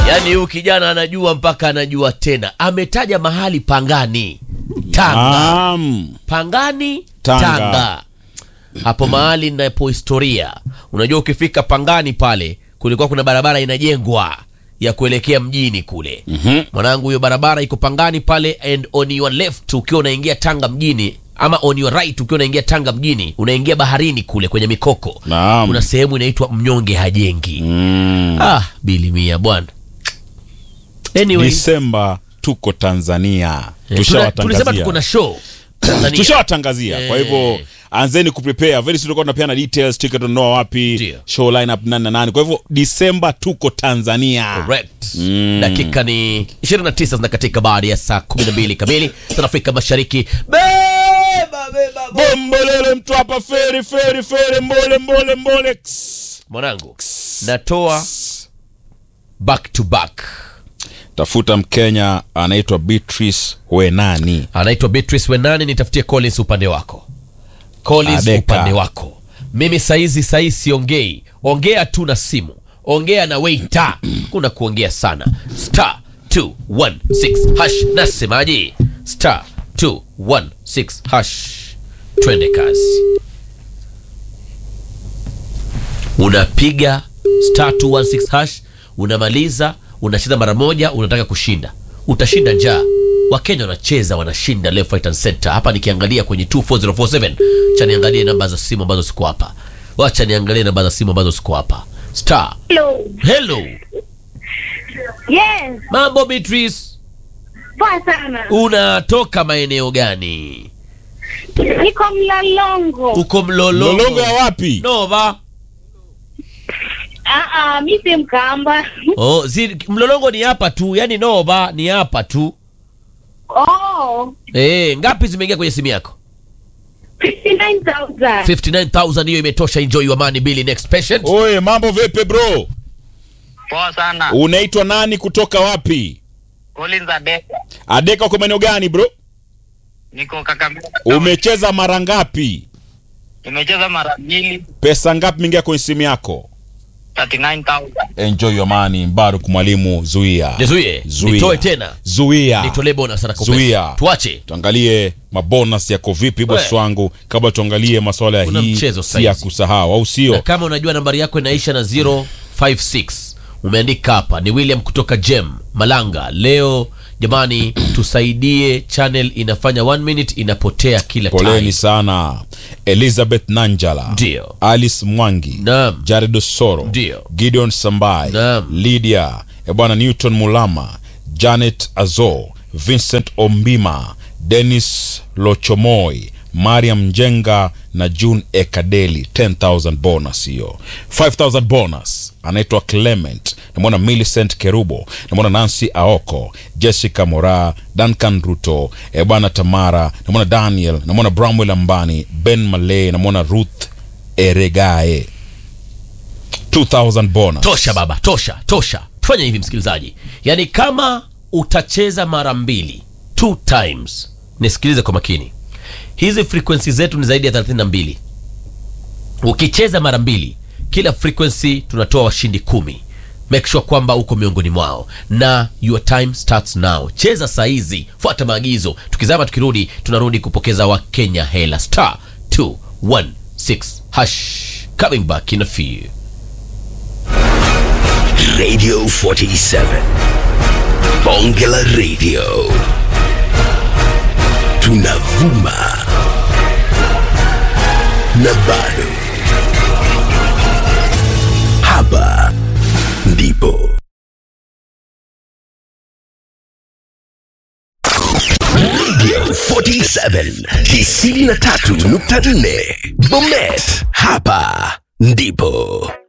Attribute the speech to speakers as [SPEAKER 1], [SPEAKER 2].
[SPEAKER 1] yaani huyu kijana anajua mpaka anajua tena ametaja mahali pangani tanga
[SPEAKER 2] Naam.
[SPEAKER 1] pangani
[SPEAKER 2] Tanga.
[SPEAKER 1] tanga, hapo mahali napo historia unajua ukifika pangani pale kulikuwa kuna barabara inajengwa ya kuelekea mjini kule
[SPEAKER 2] Mhm.
[SPEAKER 1] mwanangu hiyo barabara iko pangani pale and on your left ukiwa unaingia tanga mjini ama on your right ukiwa unaingia tanga mjini unaingia baharini kule kwenye mikoko
[SPEAKER 2] Naam.
[SPEAKER 1] kuna sehemu inaitwa mnyonge hajengi
[SPEAKER 2] Mm.
[SPEAKER 1] ah bilimia bwana anyway
[SPEAKER 2] Disemba tuko Tanzania.
[SPEAKER 1] eh, tuna- tulisema
[SPEAKER 2] Tushawatangazia.
[SPEAKER 1] tuko na show Tanzania.
[SPEAKER 2] tushawatangazia kwa
[SPEAKER 1] Eh.
[SPEAKER 2] hivyo anzeni kuprepare very soon tutakuwa tunapeana details ticket unanunua wapi
[SPEAKER 1] Ndio.
[SPEAKER 2] show lineup nani na nani kwa hivyo disemba tuko tanzania
[SPEAKER 1] Correct. dakika ni 29 zinakatika baada ya saa 12 kamili sana afrika mashariki beba beba bo-
[SPEAKER 2] bombolele mtu hapa feri feri feri mbole mbole mbole Ks.
[SPEAKER 1] mwanangu natoa back to back
[SPEAKER 2] tafuta mkenya anaitwa beatrice wenani
[SPEAKER 1] anaitwa beatrice wenani nitafutie collins upande wako collins
[SPEAKER 2] Adeka.
[SPEAKER 1] upande wako mimi saizi saizi siongei ongea tu na simu ongea na weita kuna kuongea sana star 216 hash nasemaje star 216 hash twende kazi unapiga star 216 hash unamaliza unacheza mara moja unataka kushinda utashinda njaa wakenya wanacheza wanashinda left right and center hapa nikiangalia kwenye 24047 cha niangalie namba za simu ambazo siko hapa wacha niangalie namba za simu ambazo siko hapa star
[SPEAKER 3] Hello.
[SPEAKER 1] hello
[SPEAKER 3] Yes,
[SPEAKER 1] mambo beatrice
[SPEAKER 3] poa sana.
[SPEAKER 1] unatoka maeneo gani
[SPEAKER 3] Niko Mlalongo.
[SPEAKER 1] uko mlolongo
[SPEAKER 2] lolongo ya wapi
[SPEAKER 1] nova
[SPEAKER 3] Ah ah, mi si Mkamba.
[SPEAKER 1] oh, zi, mlolongo ni hapa tu yani nova ni hapa tu
[SPEAKER 3] Oh,
[SPEAKER 1] Eh, ngapi zimeingia kwenye simu yako
[SPEAKER 3] 59,000.
[SPEAKER 1] 59000 hiyo imetosha enjoy your money Billy next patient
[SPEAKER 2] oye mambo vipi bro
[SPEAKER 4] Poa sana.
[SPEAKER 2] unaitwa nani kutoka wapi
[SPEAKER 4] Collins Adeka.
[SPEAKER 2] adeka uko maeneo gani bro
[SPEAKER 4] Niko Kakamega.
[SPEAKER 2] umecheza mara ngapi
[SPEAKER 4] Nimecheza mara mbili
[SPEAKER 2] pesa ngapi mingia kwenye simu yako
[SPEAKER 4] 39,000.
[SPEAKER 2] enjoy your money mbaruk mwalimu zuia
[SPEAKER 1] nizuie
[SPEAKER 2] Zuia.
[SPEAKER 1] nitoe tena
[SPEAKER 2] zuia
[SPEAKER 1] nitolee bonus sana kwa
[SPEAKER 2] Zuia.
[SPEAKER 1] pesa. tuache
[SPEAKER 2] tuangalie mabonus yako vipi bosi
[SPEAKER 1] We.
[SPEAKER 2] wangu kabla tuangalie maswala ya
[SPEAKER 1] Kuna
[SPEAKER 2] hii
[SPEAKER 1] mchezo
[SPEAKER 2] si ya
[SPEAKER 1] saizi.
[SPEAKER 2] kusahau au
[SPEAKER 1] na
[SPEAKER 2] sio
[SPEAKER 1] kama unajua nambari yako inaisha na 056 umeandika hapa ni william kutoka jem malanga leo jamani tusaidie channel inafanya one minute inapotea kila
[SPEAKER 2] poleni
[SPEAKER 1] time
[SPEAKER 2] sana elizabeth nanjala
[SPEAKER 1] Ndio.
[SPEAKER 2] alice mwangi
[SPEAKER 1] Naam.
[SPEAKER 2] jared osoro
[SPEAKER 1] Ndio.
[SPEAKER 2] gideon sambai
[SPEAKER 1] Naam.
[SPEAKER 2] lydia ebwana newton mulama janet azo vincent ombima denis lochomoi mariam njenga na june ekadeli 10000 bonus hiyo 5000 bonus anaitwa clement namwona millicent kerubo namwona nancy aoko jessica mora duncan ruto ebwana tamara namwona daniel namwona bramwel ambani ben malay namwona ruth eregae 2000 bonus
[SPEAKER 1] tosha baba tosha tosha tufanye hivi msikilizaji yaani kama utacheza mara mbili two times nisikilize kwa makini hizi frequency zetu ni zaidi ya 32 ukicheza mara mbili kila frequency tunatoa washindi kumi make sure kwamba uko miongoni mwao na your time starts now cheza saa hizi fuata maagizo tukizama tukirudi tunarudi kupokeza wakenya hela star 216 hash coming back in a few
[SPEAKER 5] Radio 47. Bongela Radio. Tunavuma. Na bado. Hapa ndipo. Radio 47 93.4 Bomet. Hapa ndipo.